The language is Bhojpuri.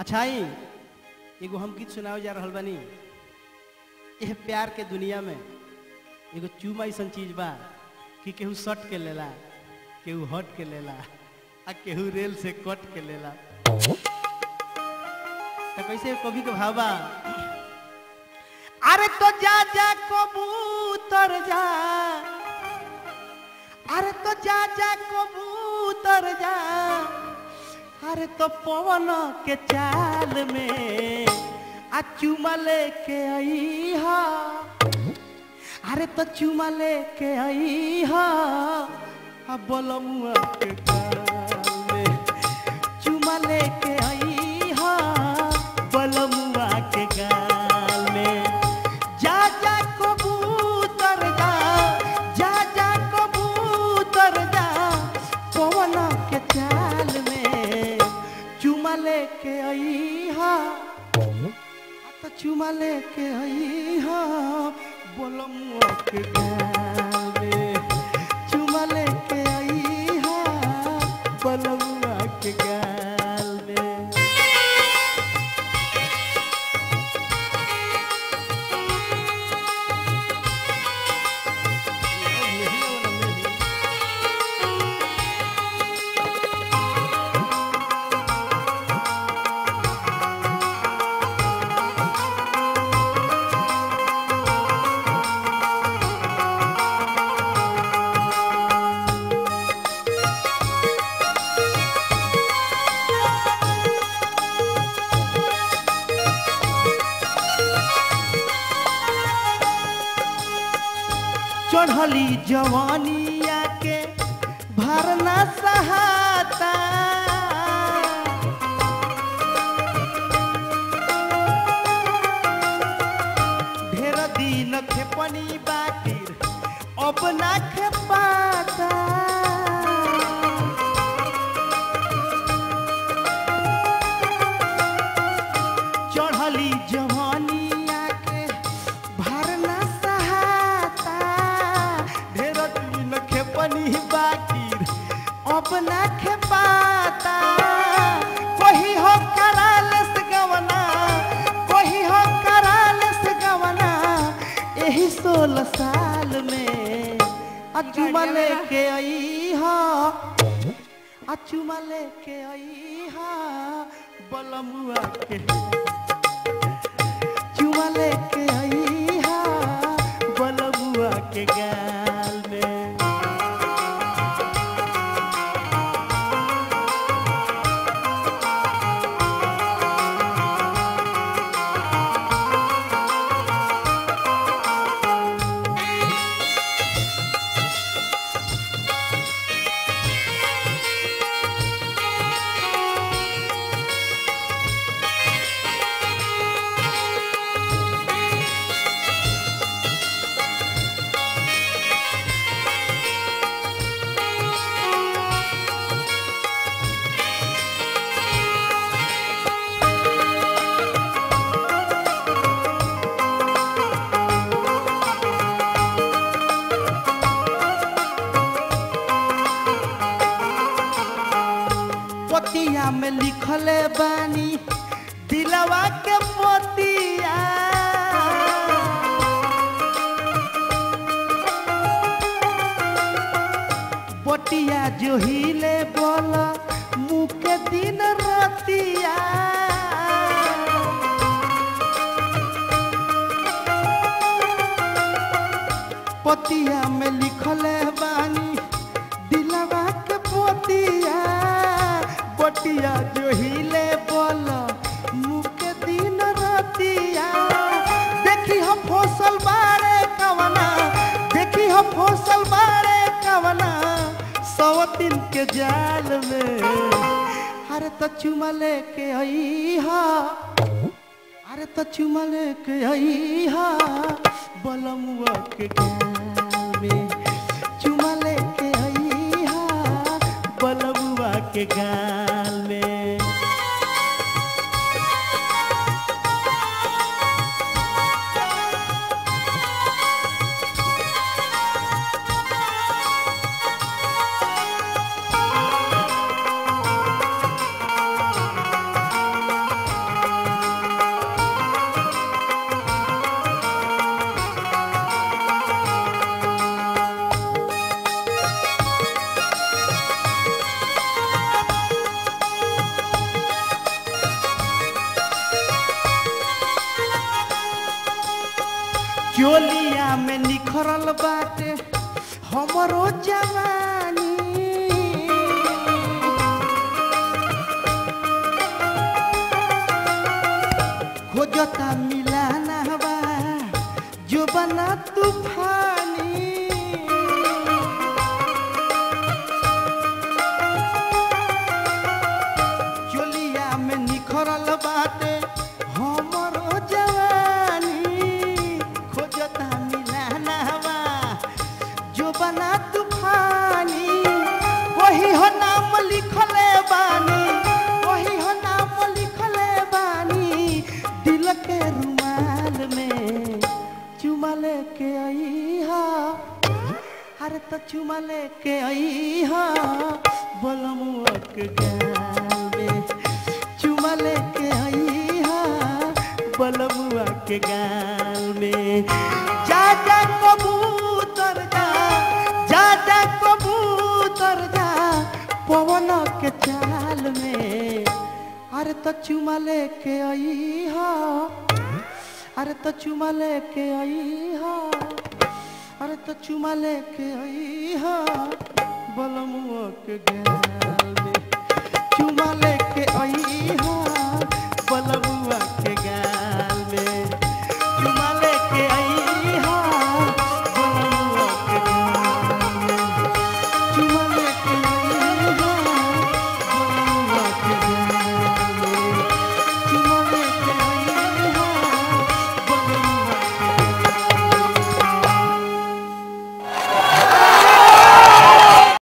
अच्छा ही एगो हम गीत सुनावे जा रहल बानी यह प्यार के दुनिया में एगो चूमा ऐसन चीज बा कि केहू सट के लेला केहू हट के लेला आ केहू रेल से कट के लेला तो कैसे कभी के भावा अरे तो जा जा कबूतर जा अरे तो जा जा कबूतर जा अरे तो पवन के चाल में आ चुमा लेके आई हा अरे तो चुमा लेके आई हा आ बलमुआ के गाल में चुमा लेके आई हा बलमुआ के गाल में जा जा कबूतर जा जा जा कबूतर जा पवन के चाल में चुमा लेके आई हा तो चुमा लेके आई हा बलमुआ के गाल में चुमा लेके आई हा बलमुआ के गाल में चढ़ली जवानिया के भरना सहाता ढेर दिन खेपनी बाटिर अब ना खेपाता चढ़ली जवानिया के भरना सहाता ढेर दिन खेपनी बाटिर अब ना खेपाता कोही हो कराल से गवना कोही हो कराल से गवना यही सोलह साल में अचुमा लेके आई हा अचुमा लेके आई हा बलमुआ के चुमा लेके आई हा बलमुआ के गाल में पतिया में लिखले बानी दिलवा के मोतिया बटिया जो हिले बोला मुँह के दिन रतिया पतिया में लिखले बानी दिलवा के पोतिया बटिया जो हिले बोल मुँह के दिन रतिया देखी हम फसल बारे कवना देखी हम फसल बारे कवना सवतिन के जाल में अरे तो चुमा लेके आई हा अरे तो चुमा लेके आई हा बलमुआ के गाल में चुमा लेके आई हा बलमुआ के गाल में चोलिया में निखरल बाटे हमरो जवानी खोजता मिलाना बा जो बना तूफानी चोलिया में निखरल बाटे हमरो जवानी खोजता मिलाना बा जो बना तूफानी वही हो नाम लिखले बानी वही हो नाम लिखले बानी दिल के रुमाल में चुमा लेके आई हा अरे तो चुमा लेके आई हा बोलमुआ के गाल में चुमा लेके आई हा बोलमुआ के गाल में जा जा कबूतर जा जा जा कबूतर जा पवन के चाल में अरे तो चुमा लेके आई हा अरे तो चुमा लेके आई हा अरे तो चुमा लेके आई हा बलमुआ के गाल में चुमा लेके आई हा